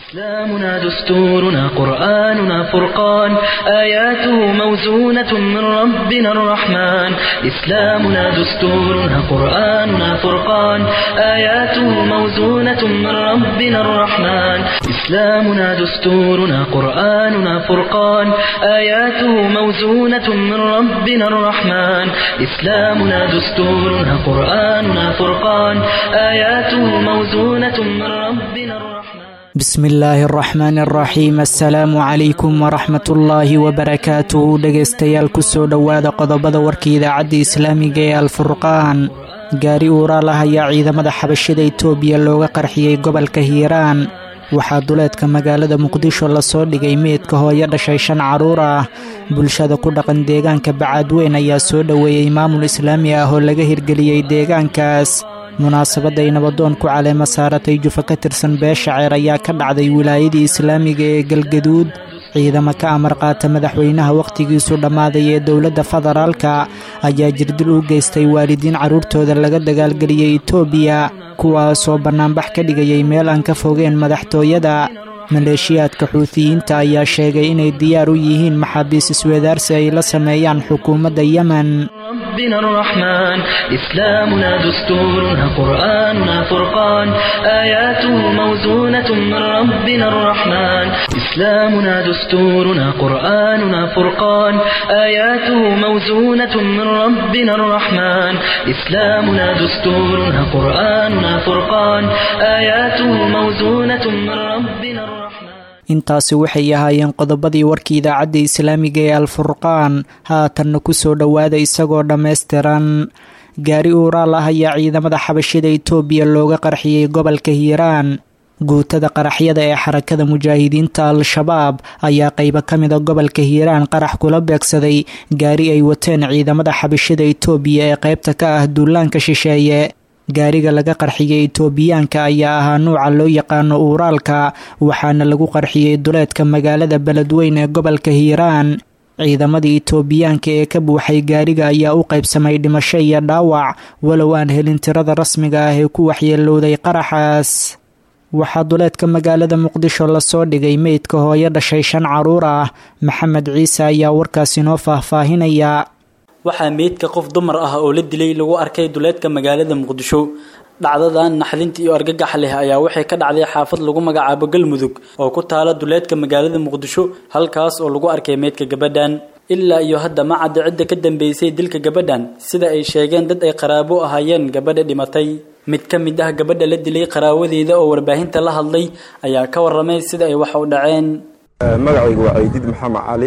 إسلامنا دستورنا قرآننا فرقان آياته موزونة من ربنا الرحمن إسلامنا دستورنا قرآننا فرقان آياته موزونة من ربنا الرحمن إسلامنا دستورنا قرآننا فرقان آياته موزونة من ربنا الرحمن إسلامنا دستورنا قرآننا فرقان آياته موزونة من ربنا الرحمن bismi illaahi araxmaani araxiim assalaamu calaykum waraxmatullaahi wabarakaatuhu dhegaystayaal kusoo dhowaada qodobada warka idaacadda islaamiga ee alfurqaan gaari uuraal ah ayaa ciidamada xabashida itoobiya looga qarxiyey gobolka hiiraan waxaa duleedka magaalada muqdisho lasoo dhigay meydka hooyo dhashay shan carruur ah bulshada ku dhaqan deegaanka bacaadweyn ayaa soo dhoweeyey maamul islaami ah oo laga hirgeliyey deegaankaas munaasabadday nabadoon ku caleema saaratay jufa ka tirsan beesha ceer ayaa ka dhacday wilaayadii islaamiga ee galgaduud ciidamo ka amar qaata madaxweynaha wakhtigiisu dhammaaday ee dowladda federaalka ayaa jirdil u geystay waalidiin carruurtooda laga dagaalgeliyey itoobiya kuwaasoo bannaanbax ka dhigayay meel aan ka fogeen madaxtooyada maleeshiyaadka xuutiyiinta ayaa sheegay inay diyaar u yihiin maxaabiis isweedaarsi ay la sameeyaan xukuumadda yemen ربنا الرحمن إسلامنا دستورنا قرآننا فرقان آياته موزونة من ربنا الرحمن إسلامنا دستورنا قرآننا فرقان آياته موزونة من ربنا الرحمن إسلامنا دستورنا قرآننا فرقان آياته موزونة من ربنا الرحمن intaasi waxay ahaayeen qodobadii warkii idaacadda islaamiga ee alfurqaan haatanna kusoo dhowaada isagoo dhammaystiran gaari uuraal ah ayaa ciidamada xabashida itoobiya looga qarxiyey gobolka hiiraan guutada qaraxyada ee xarakada mujaahidiinta al-shabaab ayaa qeybo ka mida gobolka hiiraan qarax kula beegsaday gaari ay wateen ciidamada xabashida itoobiya ee qeybta ka ah duulaanka shisheeye gaariga laga qarxiyey itoobiyaanka ayaa ahaa nuuca loo yaqaano uuraalka waxaana lagu qarxiyey duleedka magaalada beledweyn ee gobolka hiiraan ciidamadii itoobiyaanka ee ka buuxay gaariga ayaa u qaybsamay dhimasho iyo dhaawac walow aan helin tirada rasmiga ah ee ku waxyeelowday qaraxaas waxaa duleedka magaalada muqdisho lasoo dhigay meydka hooyo dhashay shan carruur ah maxamed ciise ayaa warkaas inoo faahfaahinaya waxaa meydka qof dumar ah oo la dilay lagu arkay duleedka magaalada muqdisho dhacdadan naxdinta iyo argagax leh ayaa waxay ka dhacday xaafad lagu magacaabo galmudug oo ku taala duleedka magaalada muqdisho halkaas oo lagu arkay meydka gabadhan ilaa iyo hadda ma cadda cidda ka dambeysay dilka gabadhan sida ay sheegeen dad ay qaraabo ahaayeen gabadha dhimatay mid ka mid ah gabadha la dilay qaraawadeeda oo warbaahinta la hadlay ayaa ka waramay sida ay wax u dhaceen magacaygu waa ciidid maxamed cali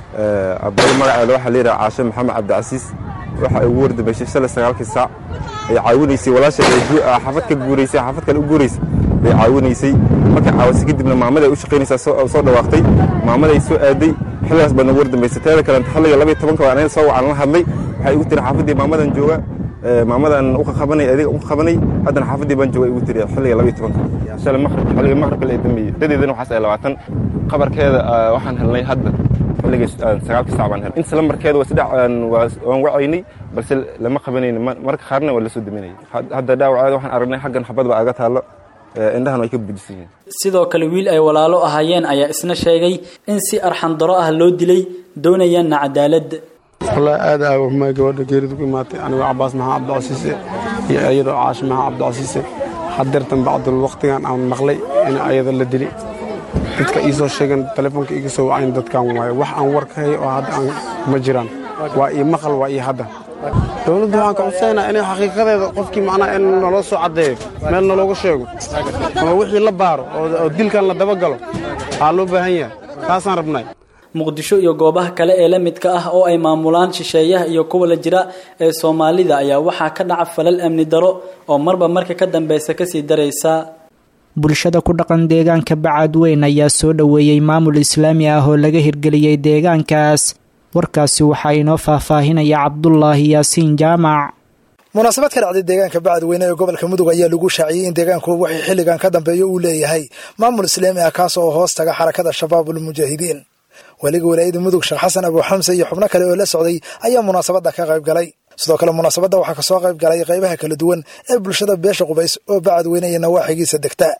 abada magaceeda waxaa layidhaha caashe maxamed cabdicasiis waxa ugu wardambeyshay shalay sagaalkii saac ay caawinaysay walaasheed xaafad ka guuraysay xaafad kale u guuraysay bay caawinaysay markay caawasay kadibna maamada ay u shaqaynaysaa soo dhawaaqtay maamaday soo aaday xilligaas baad nagu wardambeysay teeda kalenta xilliga labaiy tobanka baa anaga soo wacan la hadlay waxay igu tiri xaafaddii maamadan jooga maamadan uka qabanay adiga uka qabanay haddana xaafaddii baan jooga igu tiri xilliga labaiy tobanka shalay maqrib xilliga maqribka la dambeeyey dadeedana waxaas ay labaatan qabarkeeda waxaan helnay hadda sagaalka sac baan helay inta lambarkeeda waa saddex waan wacaynay balse lama qabanayno marka qaarna waa lasoo daminayay hadda dhaawaceeda waxaan aragnay xaggan xabad baa aga taallo indhahan way ka budisan yihiin sidoo kale wiil ay walaalo ahaayeen ayaa isna sheegay in si arxandaro ah loo dilay doonayaanna cadaalad wallaahi aad aa waxumay gabadha geeridu ku imaatay anigoo cabaas maxaa cabdicasiise iyo iyadoo caashi maxaa cabdicasiise hadeertan bacdul waqtigan aan maqlay in ayada la dilay dadka ii soo sheegan telefoonka iga soo wacayn dadkan waaye wax aan war ka hay oo hadda aan ma jiraan waa ii maqal waa ii hadda dowladdu waxaan ka codsaynaa inay xaqiiqadeeda qofkii macnaha in naloo soo caddeeyo meel nalooga sheego ama wixii la baaro oo dilkan la dabagalo waxaa loo baahan yahay taasaan rabnay muqdisho iyo goobaha kale ee la midka ah oo ay maamulaan shisheeyaha iyo kuwa la jira ee soomaalida ayaa waxaa ka dhaca falal amni daro oo marba marka ka dambeysa kasii daraysa bulshada ku dhaqan deegaanka bacaadweyn ayaa soo dhoweeyey maamul islaami ah oo laga hirgeliyey deegaankaas warkaasi waxaa inoo faahfaahinaya cabdulaahi yaasiin jaamac munaasabad ka dhacday deegaanka bacadweyne ee gobolka mudug ayaa lagu shaaciyey in deegaanku wixii xilligan ka dambeeya uu leeyahay maamul islaami ah kaas oo hoos taga xarakada shabaabul mujaahidiin weliga walaayada mudug sheekh xasan abu xamse iyo xubno kale oo la socday ayaa munaasabadda ka qayb galay sidoo kale munaasabadda waxaa kasoo qayb galay qaybaha kala duwan ee bulshada beesha qubays oo bacadweyne iyo nawaaxigiisa degta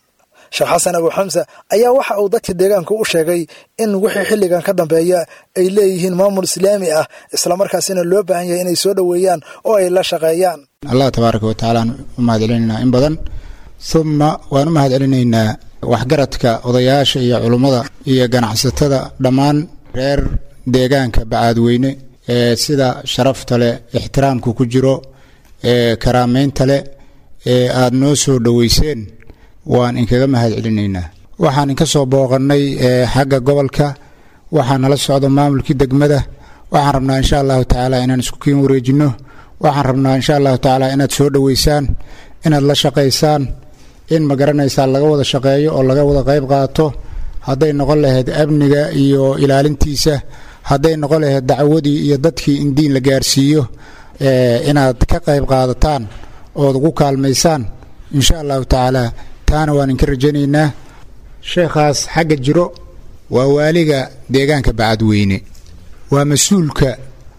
sheekh xasan abu xamsa ayaa waxa uu dadka deegaanka u sheegay in wixii xilligan ka dambeeya ay leeyihiin maamul islaami ah islamarkaasina loo baahan yahay inay soo dhoweeyaan oo ay la shaqeeyaan allah tabaaraka wa tacaalaan u mahad celinaynaa in badan uma waan u mahad celinaynaa waxgaradka odayaasha iyo culummada iyo ganacsatada dhammaan reer deegaanka bacaadweyne ee sida sharafta leh ixtiraamku ku jiro ee karaameynta leh ee aada noo soo dhoweyseen waan inkaga mahad celinaynaa waxaan inka soo booqannay xagga gobolka waxaa nala socdo maamulkii degmada waxaan rabnaa insha allahu tacaala inaan isku kiin wareejinno waxaan rabnaa insha allahu tacaala inaad soo dhoweysaan inaad la shaqaysaan in ma garanaysaa laga wada shaqeeyo oo laga wada qayb qaato hadday noqon lahayd amniga iyo ilaalintiisa hadday noqon lahayd dacwadii iyo dadkii in diin la gaarsiiyo inaad ka qayb qaadataan ood ugu kaalmaysaan insha allahu tacaala taana waan inka rajaynaynaa sheekhaas xagga jiro waa waaliga deegaanka bacadweyne waa mas-uulka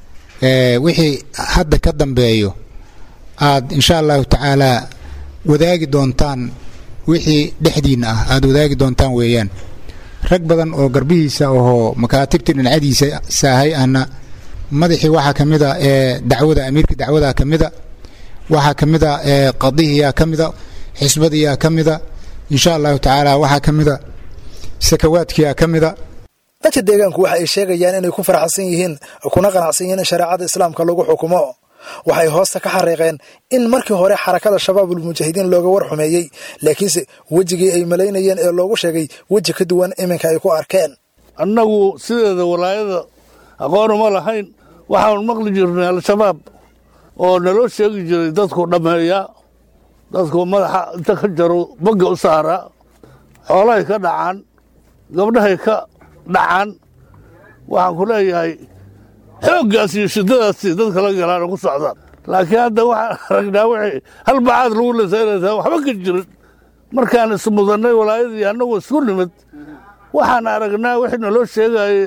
wixii hadda ka dambeeyo aad insha allahu tacaala wadaagi doontaan wixii dhexdiinna ah aada wadaagi doontaan weeyaan rag badan oo garbihiisa ahoo makaatibtii dhinacadiisa saahay ahna madaxii waxaa ka mid a ee dacwada amiirka dacwada ka mida waxaa ka mid a ee qadihiyaa ka mida xisbadiyaa ka mida insha allahu tacaala waxaa ka mida sakawaadkiyaa ka mida dadka deegaanku waxa ay sheegayaan inay ku faraxsan yihiin kuna qanacsan yihiin in shareecada islaamka lagu xukumo waxay hoosta ka xariiqeen in markii hore xarakada shabaabul mujaahidiin looga war xumeeyey laakiinse wejigii ay malaynayeen ee loogu sheegay weji ka duwan iminka ay ku arkeen annagu sideeda walaayada aqoon uma lahayn waxaanu maqli jirnay al-shabaab oo naloo sheegi jiray dadku dhammeeya dadku madaxa inta ka jaro bagga u saara xoolahay ka dhacaan gabdhahay ka dhacaan waxaan ku leeyahay xooggaas iyo shiddadaasi dadka la galaan oo ku socdaan laakiin hadda waxaan aragnaa wixii hal bacaad lagu lasaynaysaa waxba ka jirin markaan ismudannay walaayadii annagoo isku nimid waxaan aragnaa wixii naloo sheegaye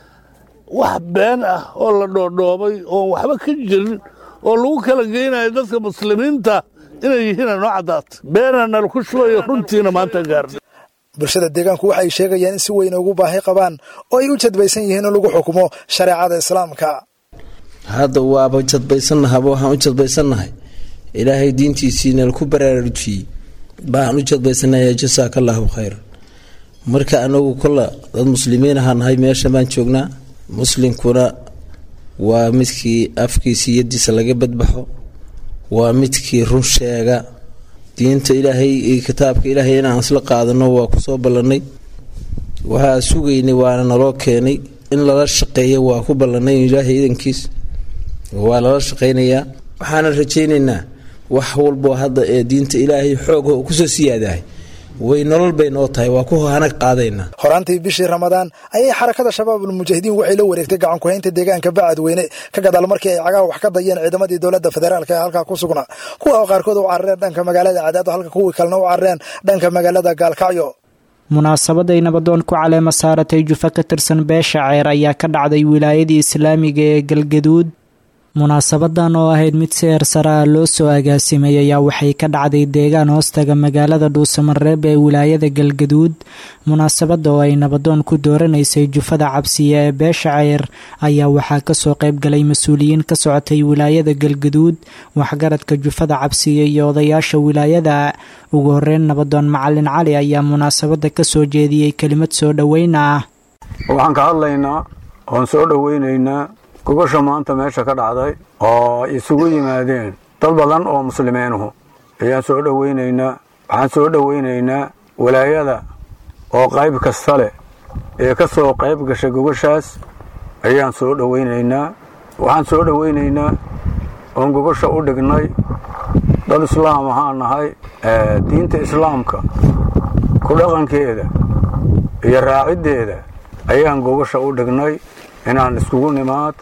wax been ah oo la dhoodhoobay oon waxba ka jirin oo lagu kala geynayo dadka muslimiinta inay yihiina noo caddaata beena nala ku shubayo runtiina maanta gaarna bulshada deegaanku waxay sheegayaan in si weyn ugu baahi qabaan oo ay u jadbaysan yihiin in lagu xukumo shareecada islaamka hadda waaba jadbaysannahaba waxaan u jadbaysannahay ilaahay diintiisiina laku baraarujiyey baan u jadbaysannahay jasaaka allaahu khayr marka anagu kolla dad muslimiin ahaa nahay meesha baan joognaa muslimkuna waa midkii afkiisa yadiisa laga badbaxo waa midkii run sheega diinta ilaahay iyo kitaabka ilaahay inaan isla qaadano waa kusoo ballannay waxaa sugaynay waana naloo keenay in lala shaqeeyo waa ku ballannay ilaahay idankiis waa lala shaqaynayaa waxaana rajaynaynaa wax walboo hadda ee diinta ilaahay xoogho kusoo siyaadahay way nolol bay noo tahay waa ku hanag qaadaynaa horaantii bishii ramadaan ayay xarakada shabaabul mujaahidiin waxay la wareegtay gacankuhaynta deegaanka bacadweyne ka gadaal markii ay cagaha wax ka dayeen ciidamadii dowladda federaalka ee halkaa ku sugnaa kuwa oo qaarkood u carareen dhanka magaalada cadaado halka kuwii kalena u carareen dhanka magaalada gaalkacyo munaasabaday nabadoon ku caleema saaratay jufa ka tirsan beesha ceer ayaa ka dhacday wilaayadii islaamiga ee galgaduud munaasabadan oo ahayd mid si eersaraa loo soo agaasimay ayaa waxay ka dhacday deegaan hoostaga magaalada dhuusamareeb ee wilaayada galgaduud munaasabada oo ay nabadoon ku dooranaysay jufada cabsiya ee beesha ceyr ayaa waxaa kasoo qaybgalay mas-uuliyiin ka socotay wilaayada galgaduud waxgaradka jufada cabsiya iyo odayaasha wilaayada ugu horeyn nabadoon macalin cali ayaa munaasabada kasoo jeediyey kelimad soo dhoweyn ah waxaan ka hadlaynaa oon soo dhoweynaynaa gogosha maanta meesha ka dhacday oo isugu yimaadeen dad badan oo muslimiinuhu ayaan soo dhoweynaynaa waxaan soo dhoweynaynaa walaayada oo qayb kasta leh ee ka soo qayb gashay gogoshaas ayaan soo dhoweynaynaa waxaan soo dhoweynaynaa oon gogosha u dhignay dad islaam ahaan nahay diinta islaamka ku dhaqankeeda iyo raaciddeeda ayaan gogosha u dhignay inaan iskugu nimaad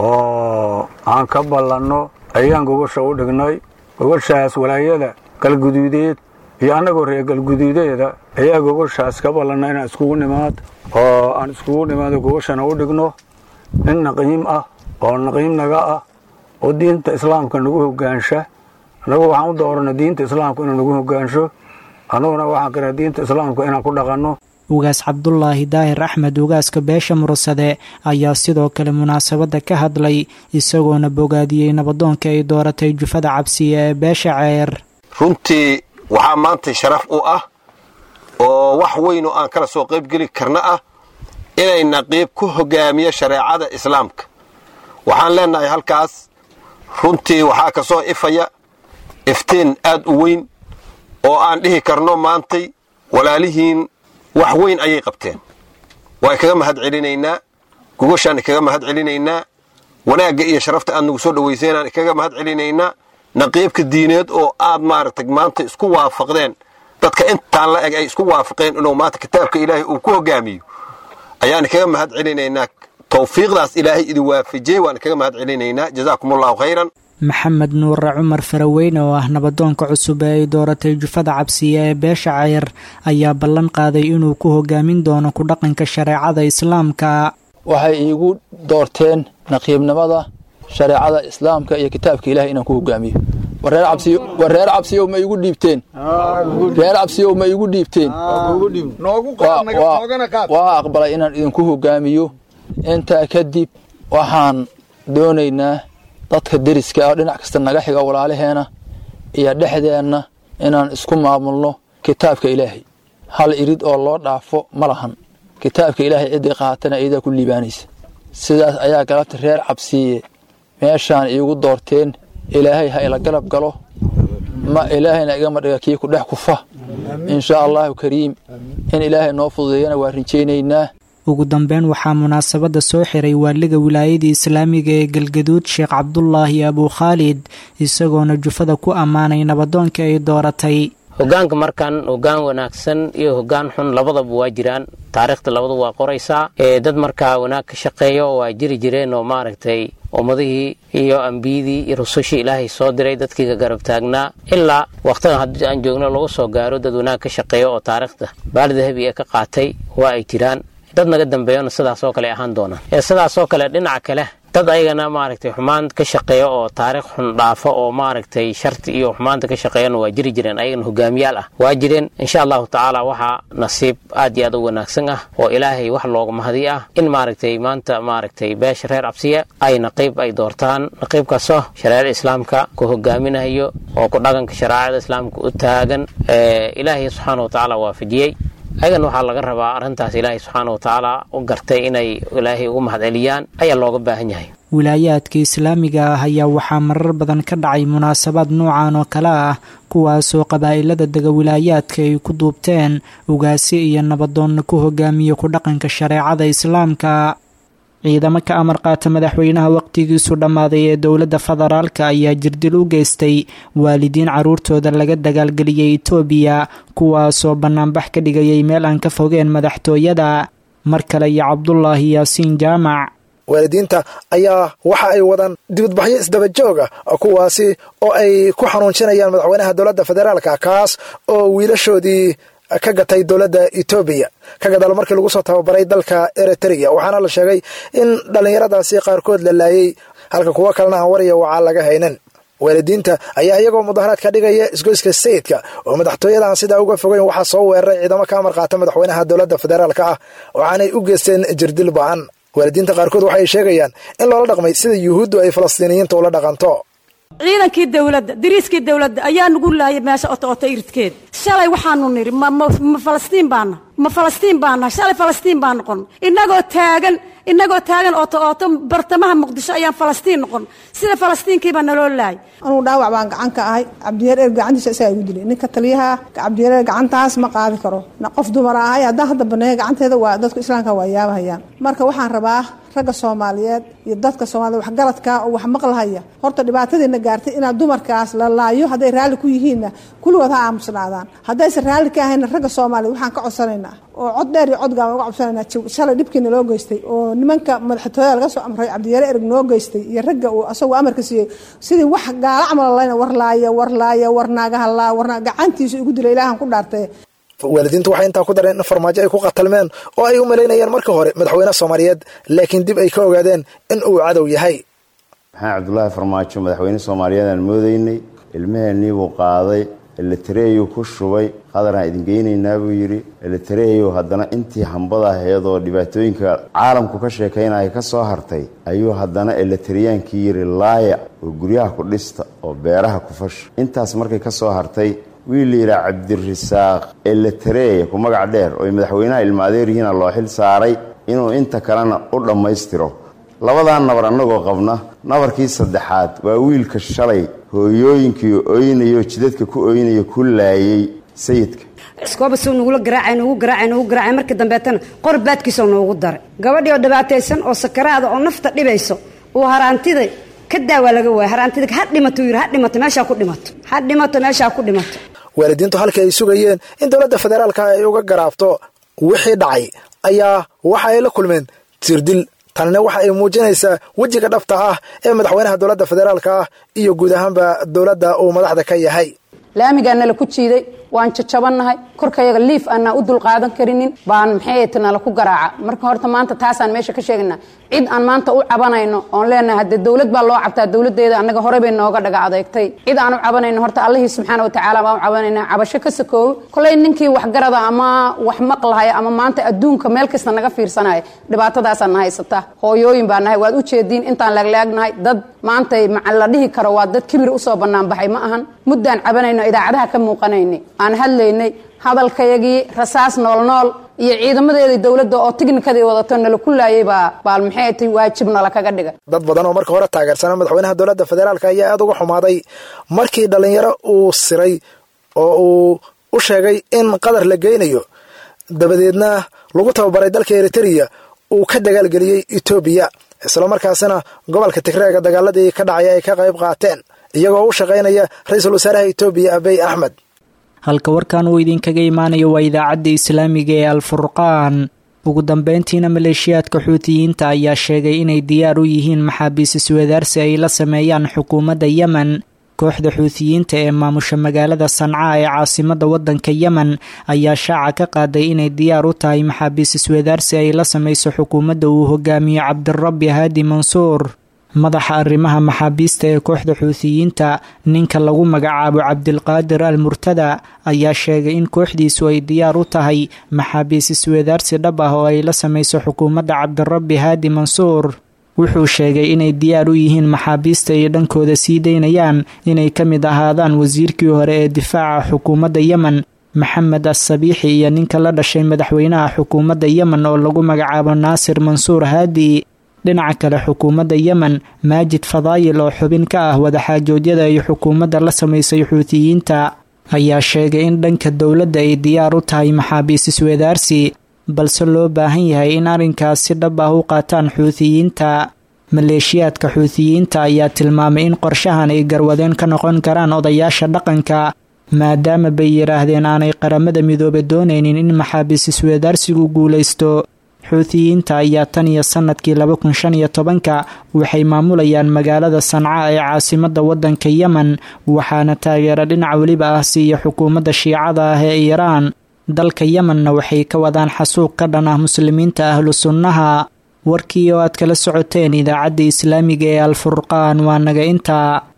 oo aan ka ballanno ayaan gogosha u dhignay gogoshaas walaayada galguduudeed iyo annagoo reer galguduudeeda ayaa gogoshaas ka ballanna inaan iskugu nimaad oo aan iskugu nimaado gogoshana u dhigno nin naqiim ah oo naqiim naga ah oo diinta islaamka nagu hogaansha annagu waxaan u doorana diinta islaamka inuu nagu hogaansho annaguna waxaan kara diinta islaamka inaan ku dhaqanno ugaas cabdulaahi daahir axmed ugaaska beesha mursade ayaa sidoo kale munaasabadda ka hadlay isagoona bogaadiyey nabadoonka ay dooratay jufada cabsiya ee beesha ceer runtii waxaa maanta sharaf u ah oo wax weyn oo aan kala soo qaybgeli karna ah inay naqiib ku hogaamiyo shareecada islaamka waxaan leenahay halkaas runtii waxaa ka soo ifaya iftiin aad u weyn oo aan dhihi karno maantay walaalihiin wax weyn ayay qabteen waa kaga mahad celinaynaa gogoshaan kaga mahad celinaynaa wanaagga iyo sharafta aad nagu soo dhawayseynaan kaga mahad celinaynaa naqiibka diineed oo aad maaragtay maanta isku waafaqdeen dadka intaan la eg ay isku waafaqeen inuu maanta kitaabka ilaahay uu ku hogaamiyo ayaan kaga mahad celinaynaa tawfiiqdaas ilaahay idin waafajiyey waan kaga mahad celinaynaa jazaakum allahu khayran maxamed nuure cumar faraweyne oo ah nabadoonka cusub ee ay dooratay jufada cabsiya ee beesha ceyr ayaa ballan qaaday inuu ku hogaamin doono ku dhaqanka shareecada islaamka waxay iigu doorteen naqiibnimada shareecada islaamka iyo kitaabka ilahay inaan ku hogaamiyo wareer cabsiyow ma iigu dhiibteen reer cabsiyow ma iigu dhiibteen waa aqbalay inaan idinku hogaamiyo intaa kadib waxaan doonaynaa dadka deriska ah dhinac kasta naga xiga walaalaheena iyo dhexdeenna inaan isku maamulno kitaabka ilaahay hal irid oo loo dhaafo ma lahan kitaabka ilaahay ciddii qaatana iyadaa ku liibaanaysa sidaas ayaa galabta reer cabsiiye meeshaan iigu doorteen ilaahay ha ila galab galo ma ilaahayna igama dhiga kii ku dhex kufa inshaa allahu kariim in ilaahay noo fududeeyana waa rinjaynaynaa ugu dambeyn waxaa munaasabadda soo xiray waaliga wilaayada islaamiga ee galgaduud sheekh cabdulaahi abuu khaalid isagoona jufada ku ammaanay nabadoonka ay dooratay hogaanka markan hogaan wanaagsan iyo hogaan xun labadaba waa jiraan taariikhda labadu waa qoraysaa ee dad markaa wanaag ka shaqeeyo waa jiri jireen oo maaragtay ummadihii iyo ambiyadii iyo rusushii ilaahay soo diray dadkii ka garab taagnaa ilaa wakhtigan haddii aan joogno lagu soo gaaro dad wanaag ka shaqeeyo oo taariikhda baal dahabi ee ka qaatay waa ay jiraan dad naga dambeeyona sidaasoo kale ahaan doonaan ee sidaasoo kale dhinaca kale dad ayagana maaragtay xumaan ka shaqeeya oo taariikh xun dhaafa oo maaragtay sharti iyo xumaanta ka shaqeeyana waa jiri jireen ayagana hogaamiyaal ah waa jireen insha allahu tacaala waxaa nasiib aad iyo aad u wanaagsan ah oo ilaahay wax looga mahadi ah in maaragtay maanta maaragtay beesha reer cabsiya ay naqiib ay doortaan naqiibkaasoo shareecada islaamka ku hogaaminayo oo ku dhaqanka shareecada islaamka u taagan ilaahay subxaana wa tacaala waafajiyey ayagan waxaa laga rabaa arrintaas ilaahay subxaana wa tacaala u gartay inay ilaahay ugu mahad celiyaan ayaa looga baahan yahay wilaayaadka islaamiga ah ayaa waxaa marar badan ka dhacay munaasabaad noocan oo kale ah kuwaasoo qabaa'ilada dega wilaayaadka ay ku duubteen ugaasi iyo nabadoonna ku hogaamiya ku dhaqanka shareecada islaamka ciidamo ka amar qaata madaxweynaha waqtigiisu dhammaaday ee dowladda federaalka ayaa jirdil u geystay waalidiin carruurtooda laga dagaalgeliyey itoobiya kuwaasoo bannaanbax ka dhigayay meel aan ka fogeen madaxtooyada mar kale iyo cabdulaahi yaasiin jaamac waalidiinta ayaa waxa ay wadaan dibadbaxyo isdaba joog ah kuwaasi oo ay ku xanuunjinayaan madaxweynaha dowladda federaalka kaas oo wiilashoodii ka gatay dowladda etoobiya ka gadaal markii lagu soo tababaray dalka eritrea waxaana la sheegay in dhallinyaradaasi qaarkood la laayey halka kuwo kalena aan warya wacaa laga haynin waalidiinta ayaa iyagoo mudaharaad ka dhigaya isgoyska sayidka oo madaxtooyada aan sidaa uga fogeyn waxaa soo weeraray ciidamo ka amar qaata madaxweynaha dowladda federaalka ah waxaanay u geysteen jirdil ba'an waalidiinta qaarkood waxay sheegayaan in loola dhaqmay sida yuhuuddu ay falastiiniyiinta ula dhaqanto ciidankii dowladda dariiskii dowladda ayaa nagu laayay meesha oto oto iridkeed shalay waxaanu nidhi ma falastiin baana ma falastiin baana shalay falastiin baan noqon innagoo taagan innagoo taagan ooto ooto bartamaha muqdisho ayaan falastiin noqon sida falastiinkiibaa naloo laayay anugu dhaawac baan gacan ka ahay cabdiyaer eer gacantiisa isagaa igu dilay ninka taliyaha cabdiyareer gacantaas ma qaadi karo qof dumara ahay haddaan hadda baneeya gacanteeda waa dadku islaamka waa yaabahayaan marka waxaan rabaa ragga soomaaliyeed iyo dadka soomaaliyed waxgaradka oo wax maqlahaya horta dhibaatadiina gaartay inaad dumarkaas la laayo hadday raalli ku yihiinna kulligood ha aamusnaadaan haddaysan raalli ka ahayna ragga soomaaliya waxaan ka codsanaynaa oo cod dheer iyo codgaan uga codsanaynaa shalay dhibkiina loo geystay oo nimanka madaxtooyada laga soo amray cabdiyare ereg noo geystay iyo ragga uu asagoo amarka siiyey sidii wax gaala camal layna warlaaya warlaaya warnaagahalaa warna gacantiisu igu dila ilaahan ku dhaartay waalidiintu waxay intaa ku dareen in farmaajo ay ku qatalmeen oo ay u malaynayeen marka hore madaxweyne soomaaliyeed laakiin dib ay ka ogaadeen in uu cadow yahay maxamed cabdulaahi farmaajo madaxweyne soomaaliyeed aan moodaynay ilmaheennii buu qaaday elitareeyu ku shubay qadaraan idin geynaynaa buu yidhi elitareeyu haddana intii hambada ahayd oo dhibaatooyinka caalamku ka sheekaynaya ka soo hartay ayuu haddana elitareyaankii yidhi laaya oo guryaha ku dhista oo beeraha ku fasha intaas markay ka soo hartay wiil la yidhaha cabdirasaaq elitareeya ku magac dheer oo madaxweynaha ilma adeeryihiina loo xil saaray inuu inta kalena u dhammaystiro labadaa nabar annagoo qabna nabarkii saddexaad waa wiilka shalay hooyooyinkii oynayo jidadka ku oynayo ku laayay sayidka iskoobasuu nugula garaacay nugu garaacay nugu garaacay markii dambeetana qor baadkiisoo noogu daray gabadhii oo dhibaataysan oo sakaraada oo nafta dhibayso uu haraantida ka daawaa laga waaya haraantida ha dhimato yidhi ha dhimato meeshaa ku dhimato ha dhimato meeshaa ku dhimato waalidiintu halkii ay sugayeen in dowladda federaalka ay uga garaabto wixii dhacay ayaa waxa ay la kulmeen tirdil tanina waxa ay muujinaysaa wejiga dhabta ah ee madaxweynaha dowladda federaalka ah iyo guud ahaanba dowladda uu madaxda ka yahay laamigaa nala ku jiiday waan jajabannahay korkayaga liif aanaa u dulqaadan karinin baan maxay nala ku garaaca marka horta maanta taasaan meesha ka sheegaynaa cid aan maanta u cabanayno oon leenahay haddee dowlad baa loo cabtaa dowladeeda annaga horey bay nooga dhaga adeegtay cid aan u cabanayno horta allihii subxaana watacaala baan u cabanayna cabasho ka sakoowo koley ninkii waxgarada ama wax maqlahaya ama maanta adduunka meel kasta naga fiirsanaya dhibaatadaasaan na haysata hooyooyin baa nahay waad u jeediin intaan laaglaagnahay dad maanta la dhihi karo waa dad kibir usoo bannaan baxay ma ahan muddaan cabanayno idaacadaha ka muuqanaynay aan hadlaynay hadalkayagii rasaas noolnool iyo ciidamadeedii dowladda oo tiknikadii wadato nala ku laayay baa baal maxay tay waajib nala kaga dhiga dad badan oo marka hore taageersana madaxweynaha dowladda federaalka ayaa aada uga xumaaday markii dhallinyaro uu siray oo uu u sheegay in qadar la geynayo dabadeedna lagu tababaray dalka eritereya uu ka dagaalgeliyey etoobiya islamarkaasina gobolka tigreega dagaaladii ka dhacay ay ka qayb qaateen iyagoo u shaqaynaya ra-iisul wasaaraha etoobiya abiy axmed halka warkan uu idinkaga imaanayo waa idaacadda islaamiga ee alfurqaan ugu dambeyntiina maleeshiyaadka xuutiyiinta ayaa sheegay inay diyaar u yihiin maxaabiis iswadaarsi ay la sameeyaan xukuumadda yemen kooxda xuutiyiinta ee maamusha magaalada sanca ee caasimadda waddanka yemen ayaa shaaca ka qaaday inay diyaar u tahay maxaabiis iswadaarsi ay la sameyso xukuumadda uu hogaamiyo cabdirabbi haadi mansuur madaxa arrimaha maxaabiista ee kooxda xuutiyiinta ninka lagu magacaabo cabdilqaadir al murtada ayaa sheegay in kooxdiisu ay diyaar u tahay maxaabiis iswadaarsi dhab ah oo ay la sameyso xukuumadda cabdirabbi haadi mansuur wuxuu sheegay inay diyaar u yihiin maxaabiista ay dhankooda sii daynayaan inay ka mid ahaadaan wasiirkii hore ee difaaca xukuumadda yemen maxamed assabiixi iyo ninka la dhashay madaxweynaha xukuumadda yemen oo lagu magacaabo naasir mansuur haadi dhinaca kale xukuumadda yemen maajid fadaayil oo xubin ka ah wadaxaajoodyada ay xukuumadda la samaysay xuutiyiinta ayaa sheegay in dhanka dowladda ay diyaar u tahay maxaabiis iswadaarsi balse loo baahan yahay in arrinkaas si dhab ah u qaataan xuutiyiinta maleeshiyaadka xuutiyiinta ayaa tilmaamay in qorshahan ay garwadeen ka noqon karaan odayaasha dhaqanka maadaama bay yidhaahdeen aanay qaramada midoobe doonaynin in maxaabiis iswadaarsigu guulaysto xuutiyiinta ayaa tan iyo sanadkii laba kun shan iyo tobanka waxay maamulayaan magaalada sanca ee caasimadda waddanka yemen waxaana taageero dhinac weliba ah siiya xukuumadda shiicada ah ee iiraan dalka yemenna waxay ka wadaan xasuuq ka dhan ah muslimiinta ahlu sunnaha warkii oo aad kala socoteen idaacadda islaamiga ee alfurqaan waa naga intaa